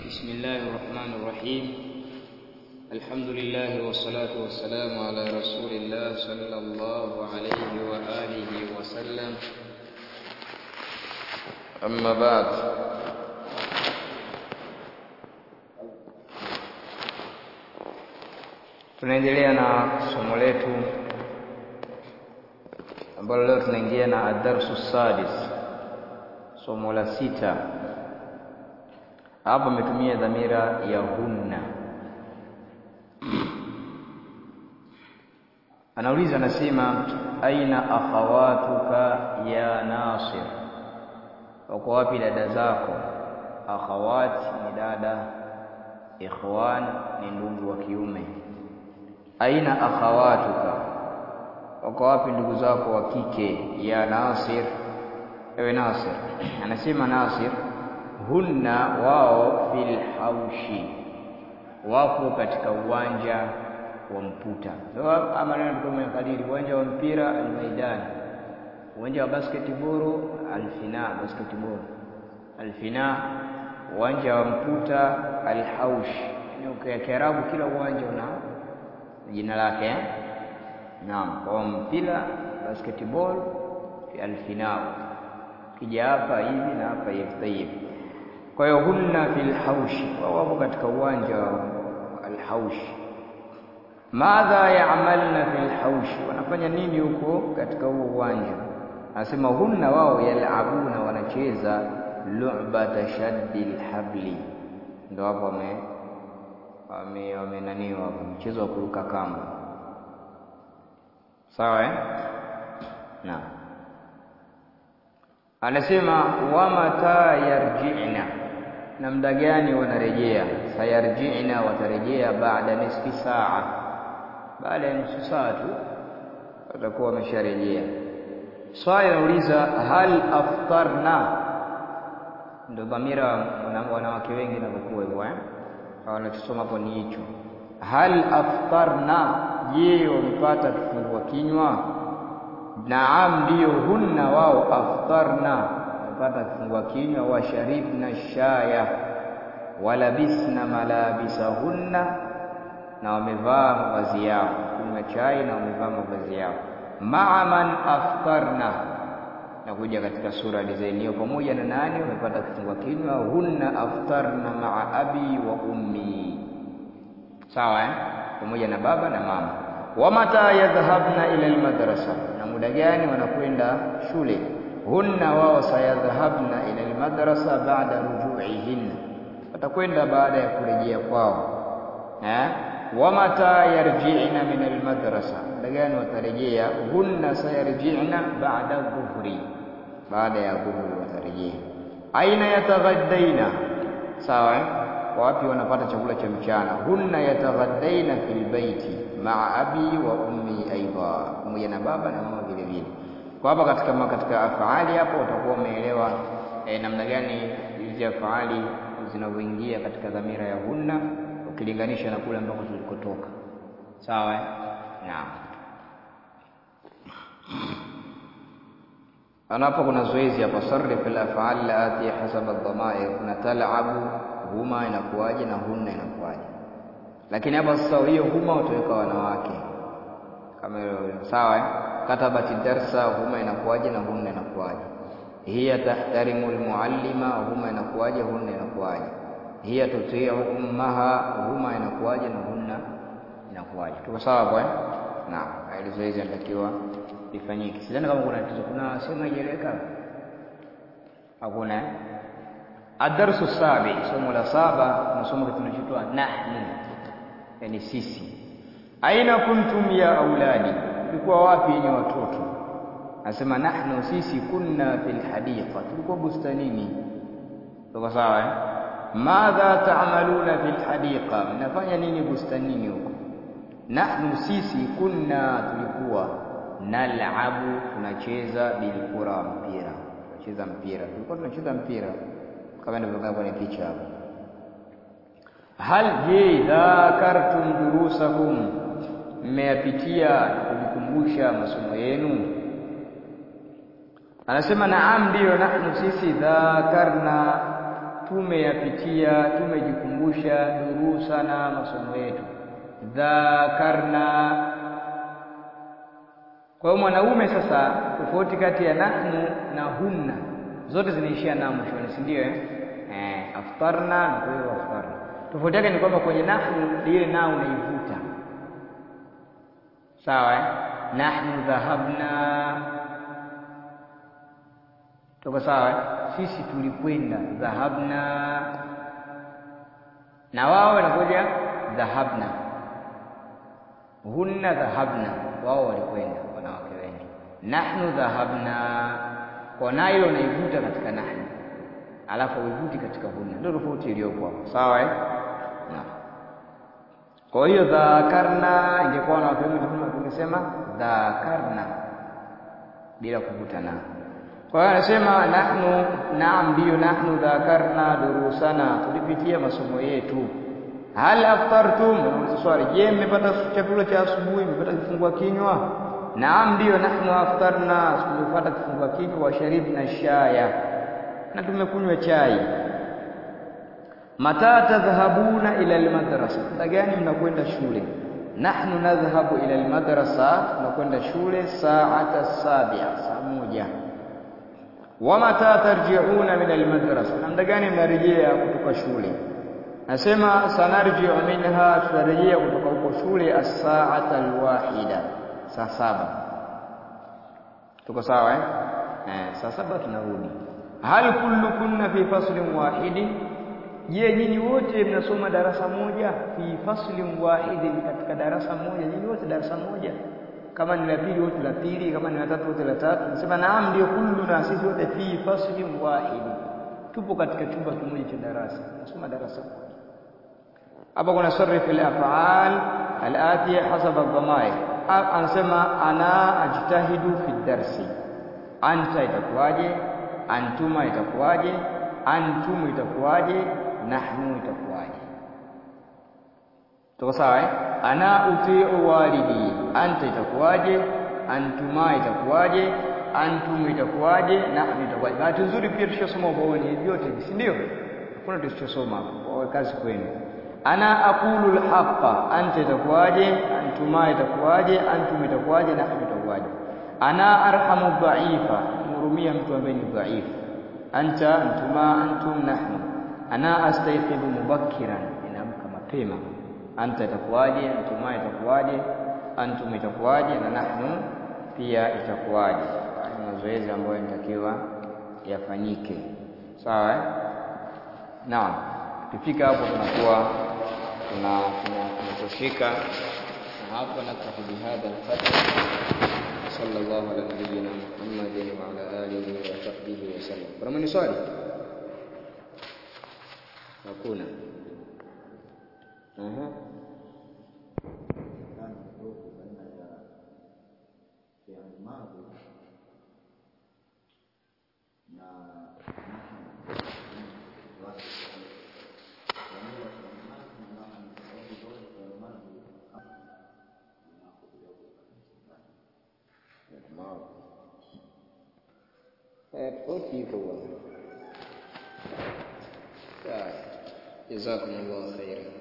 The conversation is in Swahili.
بسم الله الرحمن الرحيم الحمد لله والصلاة والسلام على رسول الله صلى الله عليه وآله وسلم أما بعد tunaendelea na somo letu ambalo leo tunaingia na adarsu sadis somo la sita hapa ametumia dhamira ya hunna anauliza anasema aina akhawatuka ya nasir wako wapi dada zako akhawat ni dada ikhwan ni ndugu wa kiume aina akhawatuka wako wapi ndugu zako wa kike ya nasir ewe nasir anasema nasir hunna wao fil haushi wapo katika uwanja wa mputa so maneno tukomekadiri uwanja wa mpira almaidani uwanja wa basketball alfina basketball alfina uwanja wa mputa alhaush ni kiarabu kila uwanja una jina lake eh? naam kwa mpira basketball alfinao kija hapa hivi na hapa hivi tayib kwa hiyo hunna fil haushi wao wapo katika uwanja wa alhaushi madha ya'malna fil haushi wanafanya nini huko katika huo uwanja anasema hunna wao yalabuna wanacheza lu'bata shaddil habli ndio hapo wame wame wamenaniwa hapo mchezo wa kuruka kamba sawa eh naam anasema wa mata yarji'na na muda gani wanarejea sayarji'na watarejea baada nisfi saa baada ya nusu saa tu watakuwa wamesharejea swali nauliza hal aftarna ndio dhamira wanawake wengi navyokuwa hivyo eh wanachosoma hapo ni hicho hal aftarna je wamepata kifungua kinywa Naam, ndiyo hunna wao aftarna, wamepata kifungua kinywa, washaribna shaya, walabisna malabisahunna, na wamevaa mavazi yao, kunywa chai na wamevaa mavazi yao. Maa man aftarna, na kuja katika sura design hiyo, pamoja na nani wamepata kifungua kinywa? Hunna aftarna maa abi wa ummi, sawa eh? pamoja na baba na mama. Wa mata yadhhabna ila almadrasa na muda gani wanakwenda shule hunna wao sayadhhabna ila almadrasa ba'da ruju'ihin watakwenda baada ya kurejea kwao eh wa mata yarji'na min almadrasa muda gani watarejea hunna sayarji'na ba'da dhuhri baada ya dhuhri watarejea aina yataghaddaina sawa eh wapi wanapata chakula cha mchana hunna yataghaddaina fil baiti maa abi wa ummi aidha pamoja na baba na mama vile vile kwa hapa katika katika afaali hapo utakuwa umeelewa eh, namna gani hizi afaali zinavyoingia katika dhamira ya hunna ukilinganisha na kule ambako tulikotoka sawa eh? naam anapo kuna zoezi hapa sarrif al-af'al lati hasaba ad-dhamair kuna tal'abu huma inakuwaje na hunna inakuwaje lakini hapa sasa hiyo huma utaweka wanawake kama sawa eh? katabati darsa huma inakuwaje na hunna inakuwaje hiya tahtarimu almuallima huma inakuwaje hunna inakuwaje hiya tuti'u ummaha huma inakuwaje na hunna inakuwaje tuko sawa hapo eh naam hili zoezi linatakiwa lifanyike sidhani kama kuna tatizo kuna sema ijeleka hakuna adarsu sabi somo la saba tunasoma kitu kinachoitwa nahnu yani sisi aina kuntum ya auladi tulikuwa wapi yenye watoto anasema nahnu sisi kunna fil hadiqa tulikuwa bustanini tuko sawa eh madha ta'maluna fil hadiqa mnafanya nini bustanini huko nahnu sisi kunna tulikuwa nal'abu tunacheza bilkura mpira tunacheza mpira tulikuwa tunacheza mpira kama inavyokaa kwenye picha hapo hal je dhakartum durusakum mmeyapitia na kujikumbusha masomo yenu anasema naam ndiyo nahnu sisi dhakarna tumeyapitia tumejikumbusha durusana masomo yetu dhakarna kwa hiyo mwanaume sasa tofauti kati ya nahnu na hunna zote zinaishia na mwishoni si ndio eh? eh aftarna na kwa hiyo aftarna tofauti yake ni kwamba kwenye nahnu ile na unaivuta sawa eh? nahnu dhahabna tuko sawa eh? sisi tulikwenda dhahabna na wao wanakuja dhahabna hunna dhahabna wao walikwenda wanawake wengi nahnu dhahabna kwa nayo unaivuta katika nahnu alafu uivuti katika hunna ndio tofauti iliyopo hapo sawa eh na kwa hiyo dhakarna ingekuwa na watu wengi tungesema dhakarna bila kuvuta na kwa hiyo anasema nahnu naam ndio nahnu dhakarna durusana tulipitia masomo yetu hal aftartum swali je mmepata chakula cha asubuhi mmepata kifungua kinywa naam ndio nahnu aftarna tumepata kifungua kinywa wa sharibna shaya na tumekunywa chai mata tadhhabuna ila almadrasa muda gani mnakwenda shule nahnu nadhhabu ila almadrasa tunakwenda shule saata sabia saa moja wa mata tarji'una min almadrasa na muda gani mnarejea kutoka shule nasema sanarji'u minha tutarejea kutoka huko shule as-sa'ata alwahida saa saba tuko sawa eh eh saa saba tunarudi hal kullukunna fi faslin wahidin je nyinyi wote mnasoma darasa moja fi faslin wahidin katika darasa moja nyinyi wote darasa moja kama ni la pili wote la pili kama ni la tatu wote la tatu nasema naam ndio kulluna sisi wote fi faslin wahidin tupo katika chumba kimoja cha darasa nasoma darasa moja hapa kuna sarif al-af'al al-atiya hasab ad-dhamair anasema ana ajtahidu fi darsi anta itakuwaje antuma itakuwaje antum itakuwaje nahnu itakuwaje tuko sawa eh ana utiu walidi anta itakuwaje antuma itakuwaje antum itakuwaje nahnu itakuwaje bahati nzuri pia tushasoma ubaoni vyote si ndio hakuna tusichosoma hapo kazi kwenu ana aqulu alhaqa anta itakuwaje antuma itakuwaje antum itakuwaje nahnu itakuwaje ana arhamu dhaifa mhurumia mtu ambaye ni dhaifu anta antuma antum nahnu ana astayqibu mubakkiran inaamka mapema anta itakuwaje antuma itakuwaje antum itakuwaje na nahnu pia itakuwaje ni mazoezi ambayo yanatakiwa yafanyike sawa eh naam tukifika hapo tunakuwa tuna tunatoshika na hapo naktafi bihadha alqadr صلى الله على نبينا محمد وعلى آله وصحبه وسلم kuna mwenye swali hakuna aha tofauti hivyo bwana. Sawa. Jazakumullahu khairan.